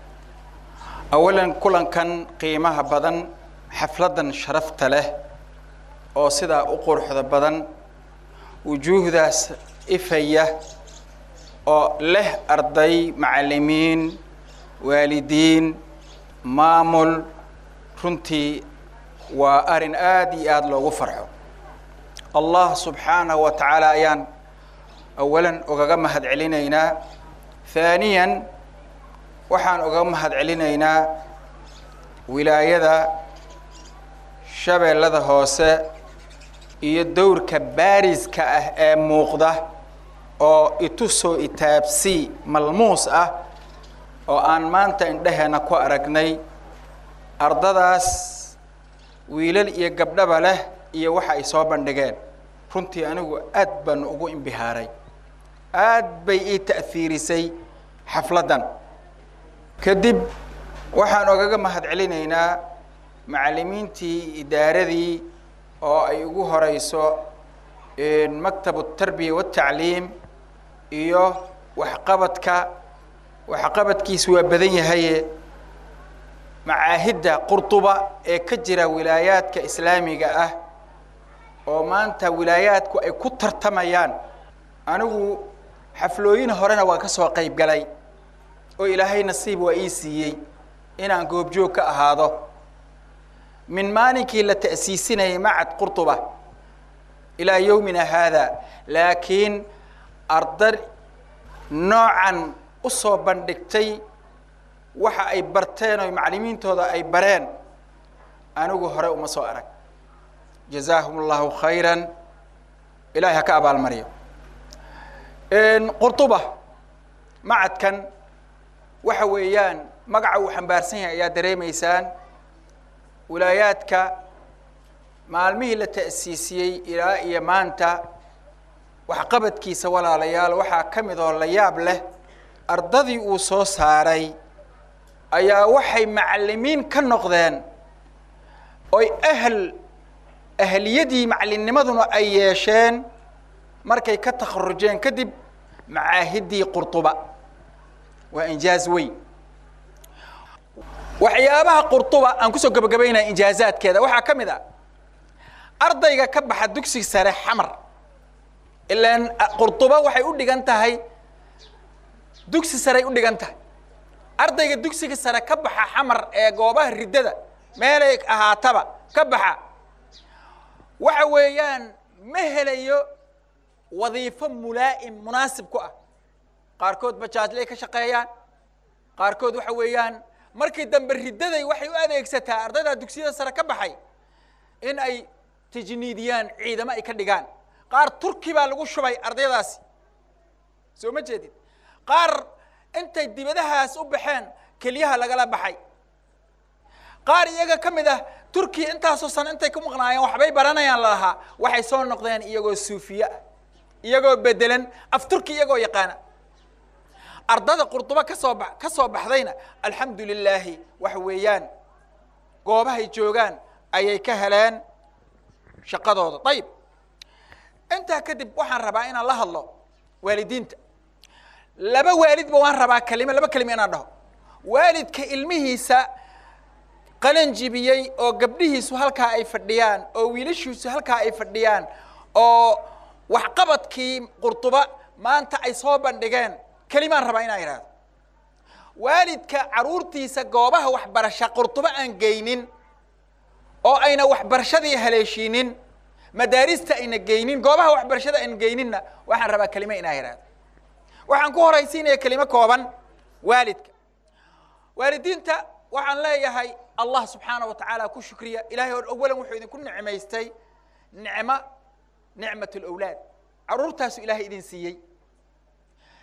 أولا كلا كان قيمها بدن حفلة شرفت له أو سدا أقرح بدن وجوه ذا إفية أو له أرضي معلمين والدين مامل runtii waa arrin aada iyo aada loogu farxo allah subxaanahu wa tacaala ayaan awalan ogaga mahad celinaynaa haaniyan waxaan ogaga mahad celinaynaa wilaayada shabeellada hoose iyo dowrka baariska ah ee muuqda oo itusoo itaabsii malmuus ah oo aan maanta indheheenna ku aragnay ardadaas wiilal iyo gabdhaba leh iyo waxa ay soo bandhigeen runtii anigu aad baan ugu imbihaaray aad bay ii ta'hiirisay xafladdan kadib waxaan ogaga mahad celinaynaa macallimiintii idaaradii oo ay ugu horeyso maktabu tarbiya watacliim iyo waxqabadka waxqabadkiisu waa badan yahaye macaahidda qurduba ee ka jira wilaayaadka islaamiga ah oo maanta wilaayaadku ay ku tartamayaan anigu xaflooyin horena waa ka soo qayb galay oo ilaahay nasiib waa ii siiyey inaan goobjoog ka ahaado min maalinkii la ta'siisinayay macad qurduba ilaa yowmina haada laakiin arday noocan u soo bandhigtay waxa ay barteen oo macallimiintooda ay bareen anigu hore uma soo arag jazaahum allahu khayran ilahay ha ka abaalmariyo qurduba macadkan waxa weeyaan magaca uu xambaarsan yahay ayaa dareemaysaan wilaayaadka maalmihii la ta'siisiyey ilaa iyo maanta waxqabadkiisa walaalayaal waxaa ka mid oo la yaab leh ardadii uu soo saaray ayaa waxay macallimiin ka noqdeen oy ahl ahliyadii macallinnimaduna ay yeesheen markay ka takharujeen kadib macaahiddii qurduba waa injaaz weyn waxyaabaha qurduba aan kusoo gabagabaynaya injaazaadkeeda waxaa ka mid a ardayga ka baxa dugsi sare xamar ilaan qurduba waxay u dhigan tahay dugsi sarey u dhigan tahay ardayga dugsiga sare ka baxa xamar ee goobaha riddada meelay ahaataba ka baxa waxa weeyaan ma helayo wadiifo mulaa'im munaasib ku ah qaarkood bajaajlay ka shaqeeyaan qaarkood waxa weeyaan markii dambe riddaday waxay u adeegsataa ardayda dugsiyada sare ka baxay in ay tajniidiyaan ciidamo ay ka dhigaan qaar turki baa lagu shubay ardaydaasi soo ma jeedid qaar intay dibadahaas u baxeen keliyaha lagala baxay qaar iyaga ka mid ah turkiya intaasoo sano intay ku maqnaayeen waxbay baranayaan lalahaa waxay soo noqdeen iyagoo suufiye ah iyagoo bedelan af turki iyagoo yaqaana ardada qurduba kasoo ba ka soo baxdayna alxamdu lilaahi waxa weeyaan goobahay joogaan ayay ka heleen shaqadooda ayib intaa kadib waxaan rabaa inaan la hadlo waalidiinta laba waalidba waan rabaa kelimo laba kelimo inaan dhaho waalidka ilmihiisa qalan jibiyey oo gabdhihiisu halkaa ay fadhiyaan oo wiilashiisu halkaa ay fadhiyaan oo waxqabadkii qurduba maanta ay soo bandhigeen kelimaan rabaa inaan idhahdo waalidka caruurtiisa goobaha waxbarasha qurduba aan geynin oo ayna waxbarashadii haleeshiinin madaarista ayna geynin goobaha waxbarashada ayna geyninna waxaan rabaa kelimo inaan idhahdo waxaan ku horaysiinaya kelimo kooban waalidka waalidiinta waxaan leeyahay allah subxaana wa tacaala ku shukriya ilahay or awalan wuxuu idinku nicmaystay nicmo nicmat lawlaad caruurtaasu ilaahay idin siiyey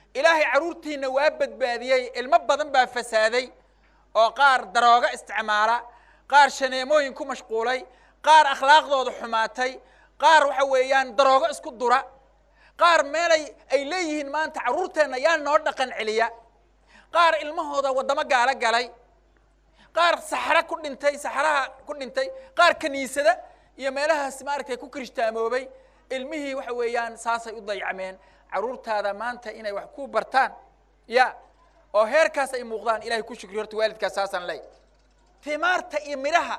ilaahay carruurtiinna waa badbaadiyey ilmo badan baa fasaaday oo qaar daroogo isticmaala qaar shaneemooyin ku mashquulay qaar akhlaaqdooda xumaatay qaar waxa weeyaan daroogo isku dura qaar meelay ay leeyihiin maanta carruurteenna yaa noo dhaqan celiya qaar ilmahooda waddamo gaalo galay qaar saxro ku dhintay saxraha ku dhintay qaar kiniisada iyo meelahaas maaragtay ku kiristaamoobay ilmihii waxa weeyaan saasay u dayacmeen carruurtaada maanta inay wax ku bartaan ya oo heerkaas ay muuqdaan ilahay ku shukriyo horta waalidkaas saasaan leey timaarta iyo midhaha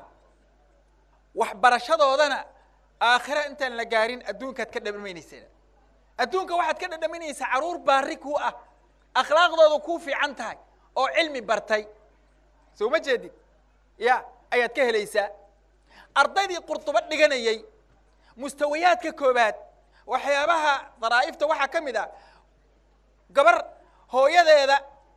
waxbarashadoodana aakhira intaan la gaarin adduunkaad ka dhadhaminaysaa adduunka waxaad ka dhadhaminaysaa carruur baari kuu ah akhlaaqdooda kuu fiican tahay oo cilmi bartay soo ma jeedid ya ayaad ka helaysaa ardaydii qurdubo dhiganayey mustawayaadka koobaad waxyaabaha daraa'ifta waxaa ka mid ah gabar hooyadeeda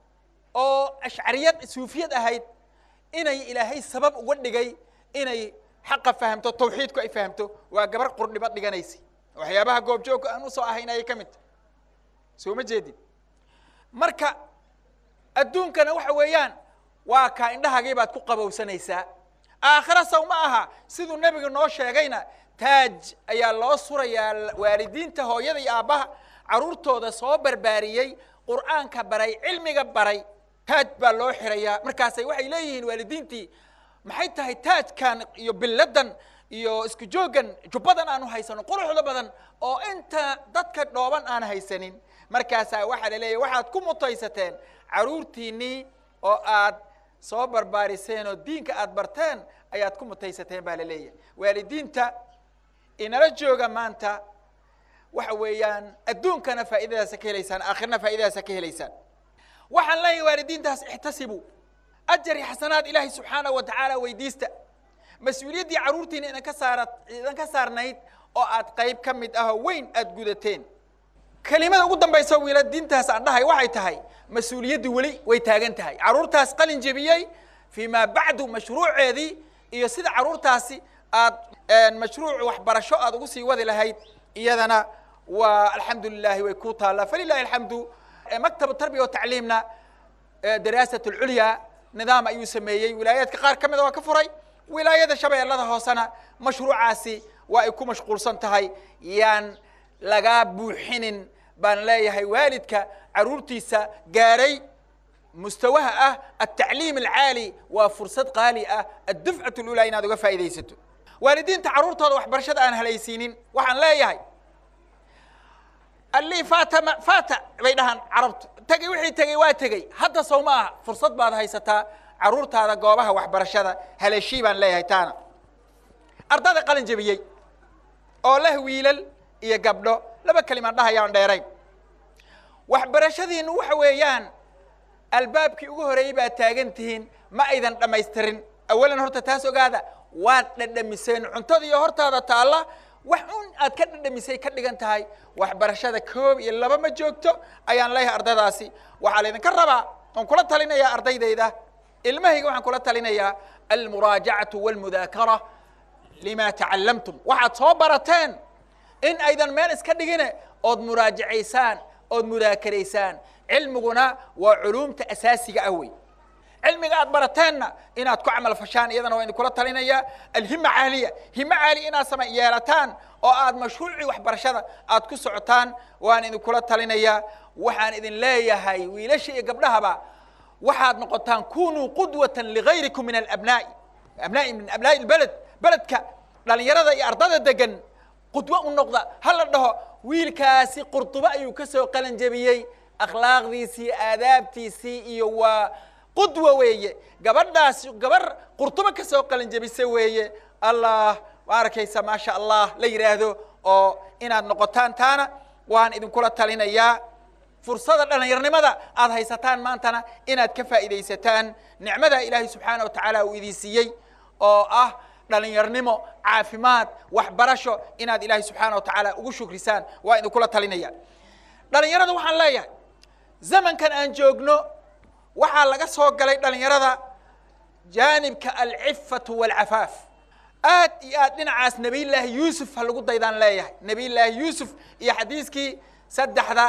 oo ashcariyad suufiyad ahayd inay ilaahay sabab uga dhigay inay xaqa fahamto tawxiidku ay fahamto waa gabar qurdhibo dhiganaysa waxyaabaha goobjoogka aan usoo ahayn ayay ka mid tahay soo ma jeedid marka adduunkana waxa weeyaan waa kaa indhahagii baad ku qabowsanaysaa aakhira saw ma aha siduu nebigu noo sheegayna taaj ayaa loo surayaa waalidiinta hooyada iyo aabbaha carruurtooda soo barbaariyey qur'aanka baray cilmiga baray taaj baa loo xirayaa markaasay waxay leeyihiin waalidiintii maxay tahay taajkan iyo biladan iyo isku jooggan jubbadan aanu haysano quruxda badan oo inta dadka dhooban aan haysanin markaasaa waxaa la leeyahy waxaad ku mutaysateen carruurtiinnii oo aad soo barbaariseen oo diinka aad barteen ayaad ku mutaysateen baa la leeyahay waalidiinta inala jooga maanta waxa weeyaan adduunkana faa'iidadaasa ka helaysaan aakhirna faa'iidadaasa ka helaysaan waxaan leeyahay waalidiintaas ixtasibuu ajar iyo xasanaad ilaahay subxaanahu wa tacaala weydiista mas-uuliyaddii carruurtiina idan ka saara idan ka saarnayd oo aad qayb ka mid ahoo weyn aada gudateen kelimada ugu dambaysa wiiladiintaas aan dhahay waxay tahay mas-uuliyaddii weli way taagan tahay carruurtaas qalin jebiyey fii maa bacdu mashruuceedii iyo sida carruurtaasi aad mashruuc waxbarasho aad ugu sii wadi lahayd iyadana waa alxamdu lilahi way ku taallaa falilahi alxamdu maktab tarbiya wa tacliimna daraasat lculya nidaam ayuu sameeyey wilaayaadka qaar ka mida waa ka furay wilaayada shabeellada hoosena mashruucaasi waa ay ku mashquulsan tahay yaan lagaa buuxinin baan leeyahay waalidka carruurtiisa gaaray mustawaha ah altacliim alcaali waa fursad qaali ah addufcat lulaa inaad uga faa'iidaysato waalidiinta carruurtooda waxbarashada aan halaysiinin waxaan leeyahay allii faata ma faata bay dhahaan carabtu tegey wixii tegey waa tegey hadda sow ma aha fursad baad haysataa carruurtaada goobaha waxbarashada haleeshii baan leeyahay taana ardada qalin jebiyey oo leh wiilal iyo gabdho laba kelimaan dhahayaan dheerayn waxbarashadiinu waxa weeyaan albaabkii ugu horeeyey baad taagan tihiin ma aydan dhammaystirin awalan horta taas ogaada waad dhadhamiseen cuntadiiyo hortaada taalla wax un aad ka dhadhamisay ka dhigan tahay waxbarashada koob iyo laba ma joogto ayaan leeyahay ardadaasi waxaa laydinka rabaa oon kula talinayaa ardaydayda ilmahayga waxaan kula talinayaa almuraajacatu walmudaakara lima tacallamtum waxaad soo barateen in aydan meel iska dhigine ood muraajacaysaan ood mudaakaraysaan cilmiguna waa culuumta asaasiga ah wey cilmiga aad barateenna inaad ku camal fashaan iyadana waa idinkula talinayaa alhima caaliya himo caali inaad sama yeelataan oo aad mashruucii waxbarashada aad ku socotaan waan idinkula talinayaa waxaan idin leeyahay wiilasha iyo gabdhahaba waxaad noqotaan kunuu qudwatan ligayrikum min alabnaa'i abnaa'i min abnaa'i lbeled beledka dhalinyarada iyo ardada degan qudwo u noqda ha la dhaho wiilkaasi qurdubo ayuu ka soo qalan jebiyey akhlaaqdiisii aadaabtiisii iyo waa qudwa weeye gabadhaasi gabar qurdubo ka soo qalan jebisa weeye allah ma arkaysa maasha allah la yidhaahdo oo inaad noqotaan taana waan idinkula talinayaa fursada dhallinyarnimada aad haysataan maantana inaad ka faa'iidaysataan nicmada ilaahay subxaana wa tacaala uu idin siiyey oo ah dhalinyarnimo caafimaad waxbarasho inaad ilaahay subxaana wa tacaala ugu shukrisaan waa idinkula talinaya dhalinyarada waxaan leeyahay zamankan aan joogno waxaa laga soo galay dhalinyarada jaanibka alcifatu walcafaaf aad iyo aad dhinacaas nebiyullaahi yuusuf ha lagu daydaan leeyahay nebiyullaahi yuusuf iyo xadiiskii saddexda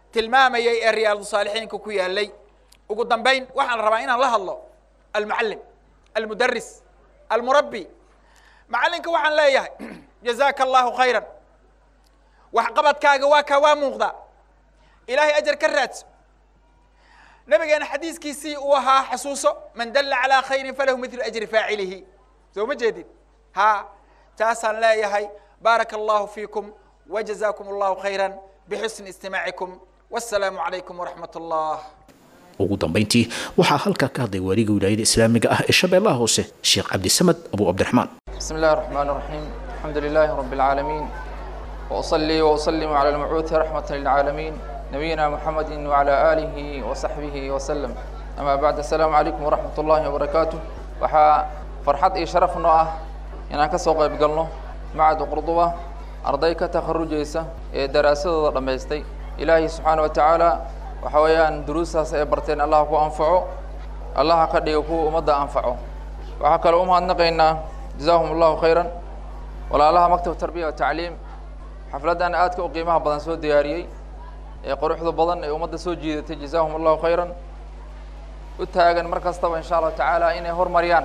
tilmaamayay ee riyaadu saalixiinka ku yaalay ugu dambayn waxaan rabaa inaan la hadlo almucallim almudaris almurabbi macallinka waxaan leeyahay jazaaka allahu khayran waxqabadkaaga waa kaa waa muuqdaa ilaahay ajar ka raadso nabigeena xadiiskiisii uu ahaa xasuuso man dalla calaa khayrin falahu midlu ajri faacilihi soo ma jeedid ha taasaan leeyahay baaraka allahu fiikum wajazaakum allahu khayran bixusni istimaacikum wassalaamu calaykum waraxmat allah ugu dambayntii waxaa halkaa ka hadlay waaliga wilaayada islaamiga ah ee shabeellaha hoose sheekh cabdisamad abu cabdiraxmaan بسم الله الرحمن الرحيم الحمد لله رب العالمين وأصلي وأسلم على المبعوث رحمة للعالمين نبينا محمد وعلى آله وصحبه وسلم أما بعد السلام عليكم ورحمة الله وبركاته وحا فرحت إي شرف نوعه إن أنك سوق يبقلنا معد قرضوة أرضيك تخرج إيسا دراسة رميستي إلهي سبحانه وتعالى وحويان دروسها سيبرتين الله كو أنفعه الله قد يكو أمد أنفعه وحكى الأمة نقينا جزاهم الله خيرا walaalaha maktab tarbiya wa tacliim xafladdan aadka u qiimaha badan soo diyaariyey ee quruxda badan ee ummadda soo jiidatay jazaahum allahu khayran u taagan mar kastaba insha allahu tacaala inay horumariyaan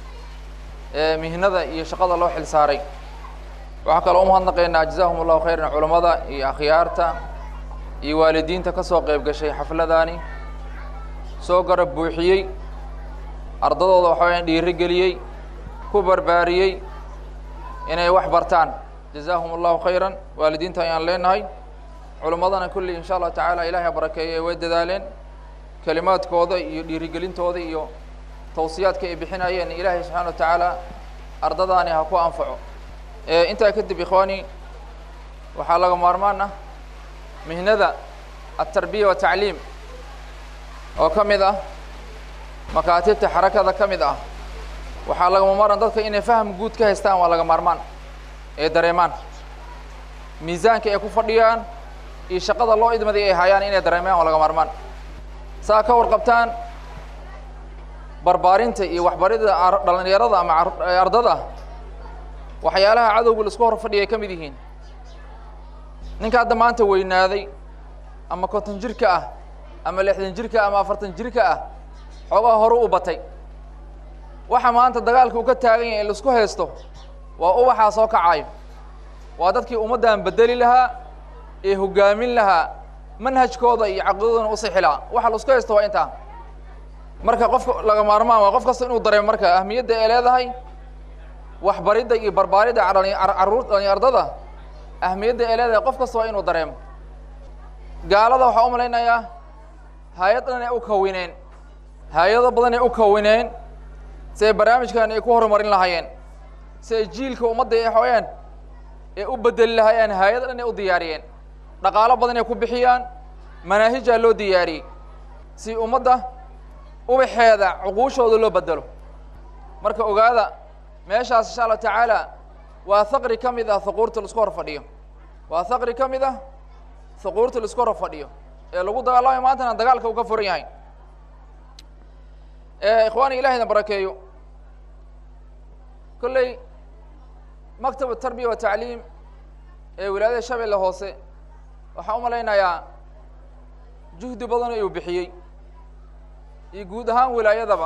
mihnada iyo shaqada loo xil saaray waxaa kaloo umahadnaqaynaa jazaahum allahu khayran culammada iyo akhyaarta iyo waalidiinta ka soo qeyb gashay xafladani soo garab buuxiyey ardadooda waxa wayaan dhiiri geliyey ku barbaariyey inay wax bartaan jazaahum allahu khayran waalidiinta ayaan leenahay culimmadana kulli insha allahu tacaala ilahay ha barakeeye way dadaaleen kelimaadkooda iyo dhiirigelintooda iyo tawsiyaadka ay bixinayeen ilaahay subxana wa tacaala ardadaani ha ku anfaco intaa kadib ikhwaani waxaa laga maarmaan ah mihnada atarbiya wa tacliim oo ka mid ah makaatibta xarakada ka mid ah waxaa lagama maran dadka inay faham guud ka haystaan waa laga maarmaan ee dareemaan miisaanka ay ku fadhiyaan iyo shaqada loo idmaday ay hayaan inay dareemaan waa laga maarmaan saa ka warqabtaan barbaarinta iyo waxbarida dhalinyarada ama ardada waxyaalaha cadowga laisku hor fadhiya ay ka mid yihiin ninka hadda maanta weynaaday ama konton jirka ah ama lixdan jirka ama afartan jirka ah xoogaha hore u batay waxa maanta dagaalka uu ka taagan yahay in laisku haysto waa ubaxaa soo kacayo waa dadkii ummaddan bedeli lahaa ee hoggaamin lahaa manhajkooda iyo caqiidadooda u sixi lahaa waxa laisku haysto waa intaa marka qofka laga maarmaan waa qof kasta inuu dareemo marka ahmiyadda ay leedahay waxbaridda iyo barbaaridda caruur ardada ahmiyadda ay leedahay qof kasta waa inuu dareemo gaalada waxaa u malaynayaa hay-ad dhan ay u kawineen hay-ado badan ay u kawineen si ay barnaamijkan ay ku horumarin lahaayeen si ay jiilka ummadda ay xooyaan ee u bedeli lahaayeen hay-ad dhan ay u diyaariyeen dhaqaalo badan ay ku bixiyaan manaahijaa loo diyaariyey si ummadda ubaxeeda cuquushooda loo bedelo marka ogaada meeshaas insha allahu tacaala waa haqri ka mid ah huquurta laisku hor fadhiyo waa haqri ka mid ah huquurta laisku hor fadhiyo ee lagu dagaalamayo maantana dagaalka uu ka furan yahay ikhwaani ilahayna barakeeyo kolley maktab tarbiya wa tacliim ee wilaayada shabeelle hoose waxaa u malaynayaa juhdi badan uu bixiyey iyo guud ahaan wilaayadaba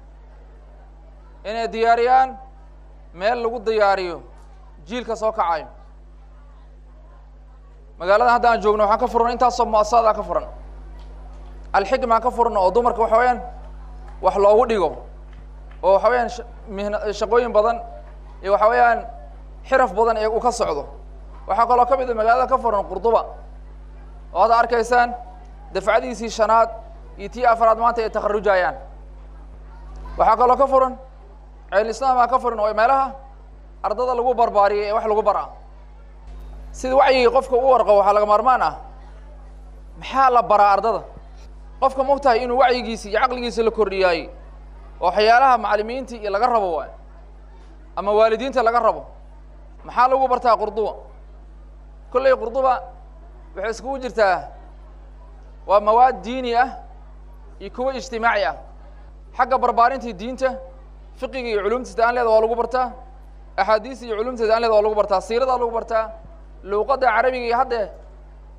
inay diyaariyaan meel lagu diyaariyo jiilka soo kacayo magaaladan hadda aan joogno waxaan ka furan intaasoo muasasadaa ka furan alxikmaa ka furan oo dumarka waxa weyaan wax loogu dhigo oo waxa weyaan mihn shaqooyin badan iyo waxa weeyaan xiraf badan ee uu ka socdo waxaa kaloo ka mid a magaalada ka furan qurduba oo hadda arkaysaan dafcadiisii shanaad iyo tii afraad maanta ay takharujayaan waxaa kaloo ka furan ceel islaamaa ka furan oo meelaha ardada lagu barbaariyay ee wax lagu bara sida wacyigii qofka u warqabo waxaa laga maarmaan ah maxaa la baraa ardada qofka mogtahay inuu wacyigiisa iyo caqligiisa la kordhiyaayey oo waxyaalaha macalimiinta iyo laga rabo waay ama waalidiinta laga rabo maxaa lagu bartaa qurduba kolley qurduba waxay iskugu jirtaa waa mawaad diini ah iyo kuwo ijtimaaci ah xagga barbaarintii diinta fiqiga iyo culumtiisa aan leeda waa lagu bartaa axaadiista iyo culumteeda aan leeda waa lagu bartaa siiradaa lagu bartaa luuqadda carabiga iyo haddee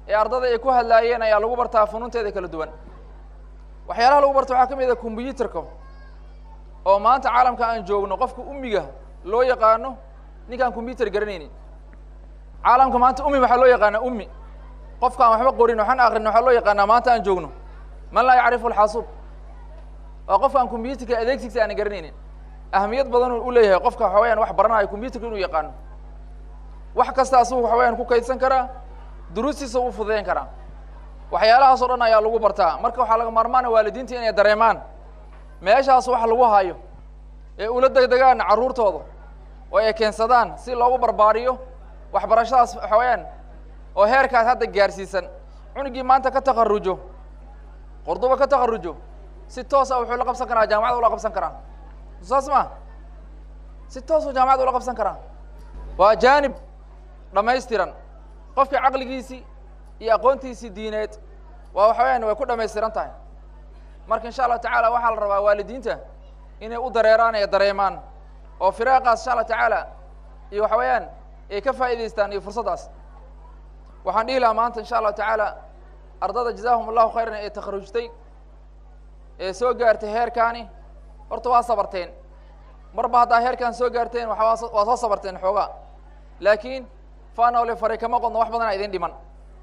ee ardada ay ku hadlaayeen ayaa lagu bartaa funuunteeda kala duwan waxyaalaha lagu barta waxaa ka mid ah combyuterka oo maanta caalamka aan joogno qofka ummiga loo yaqaano ninkaan combyuter garanaynin caalamka maanta ummi waxaa loo yaqaanaa ummi qofka aan waxba qorin waxaan akrin waxaa loo yaqaanaa maanta aan joogno man laa yacrifu alxasuub waa qofka aan combyuterka adeegsigiisa aan garanaynin ahamiyad badan u leeyahay qofka waxa weyaan wax baranayo combyuterka inuu yaqaano wax kasta asugu waxa weyaan ku kaydsan karaa duruustiisa u fududeyn karaa waxyaalahaas oo dhan ayaa lagu bartaa marka waxaa laga maarmaana waalidiinta inay dareemaan meeshaas wax lagu hayo ee ula degdegaan carruurtooda oo ay keensadaan si loogu barbaariyo waxbarashadaas waxa weyaan oo heerkaas hadda gaarsiisan cunugii maanta ka takarujo qorduba ka takarujo si toosa wuxuu la qabsan karaa jaamacada ula qabsan karaa saas ma si toosuu jaamacada ula qabsan karaa waa jaanib dhamaystiran qofkii caqligiisii iyo aqoontiisii diineed waa waxa weyaan way ku dhamaystiran tahay marka insha allahu tacaala waxaa la rabaa waalidiinta inay u dareeraan ee dareemaan oo firaaqaas insha allah tacaala iyo waxa weeyaan ay ka faa'idaystaan iyo fursaddaas waxaan dhihi lahaa maanta insha allahu tacaala ardada jazaahum allahu khayran ee takharujtay ee soo gaartay heerkaani horta waa sabarteen marba haddaa heerkaan soo gaarteen waa waa soo sabarteen xoogaa laakiin fanole faray kama qodno wax badanaa idin dhiman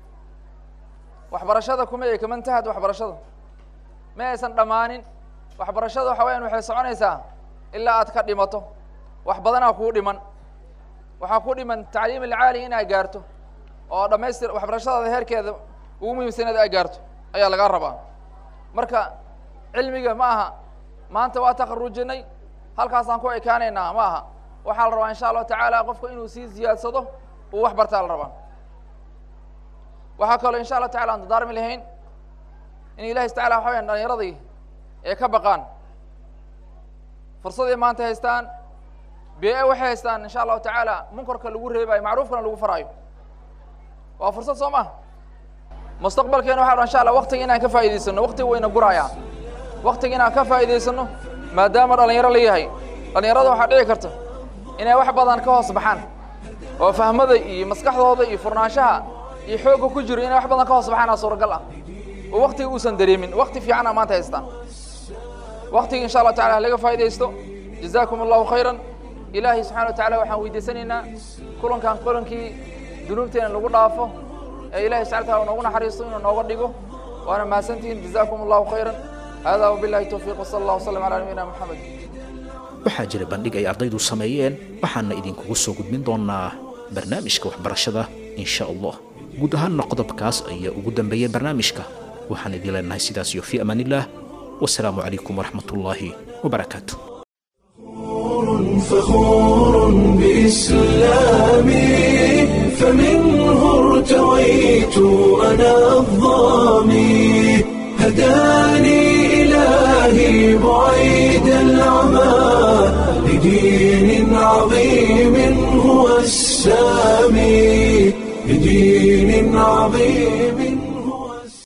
waxbarashada kuma ee kama intahad waxbarashada ma aysan dhammaanin waxbarashada waxa weyaan waxay soconaysaa ilaa aad ka dhimato wax badanaa kuu dhiman waxaa ku dhiman tacliim alcaali inaad gaarto oo dhamaystir waxbarashadaada heerkeeda ugu muhiimsanaed aad gaarto ayaa lagaa rabaa marka cilmiga ma aha maanta waa takarujinay halkaasaan ku ekaanaynaa ma aha waxaa la rabaa insha allahu tacaala qofka inuu sii ziyaadsado uu wax bartaa la rabaa waxaa kaloo insha allah tacala aan dadaarmi lahayn in ilahi tacala waxa wayaan dhalinyaradii ee ka baqaan fursaday maanta haystaan bee waxay haystaan insha allahu tacaala munkarka lagu reebayo macruufkana lagu faraayo waa fursad soo ma mustaqbalkeena waxa insha allah waktiga inaan ka faa'idaysano waktiga wayna gurayaa waktiga inaan ka faa'idaysano maadaama dhalinyaro la yahay dhalinyarada waxaa dhici karta inay wax badan ka hoos baxaan oo fahmada iyo maskaxdooda iyo furnaanshaha iyo xoogga ku jiro inay wax badan ka hoos baxaana suuragal ah oo waktiga uusan dareemin wakti fiicana maanta haystaan waktiga insha allah tacala halaga faa'idaysto jazaakum allahu khayran ilaahay subxana wa tacala waxaan weydiisanaynaa kulankan kulankii dunuubteena lagu dhaafo ee ilahay subxana wataala noogu naxariisto inuu nooga dhigo waana mahadsantihiin jazaakum allahu khayran hada wabillahi towfiiq wasala allah wasalam calaa nabiyina moxamed waxaa jira bandhig ay ardaydu sameeyeen waxaana idinkugu soo gudbin doonaa barnaamijka waxbarashada insha allah guud ahaanna qodobkaas ayaa ugu dambeeyey barnaamijka waxaan idin leenahay sidaas iyo fii amaan illah wasalaamu calaykum waraxmat ullaahi wabarakaatu فخور بإسلامي فمنه ارتويت أنا الظامي هداني إلهي بعيد العمى لدين عظيم هو السامي لدين عظيم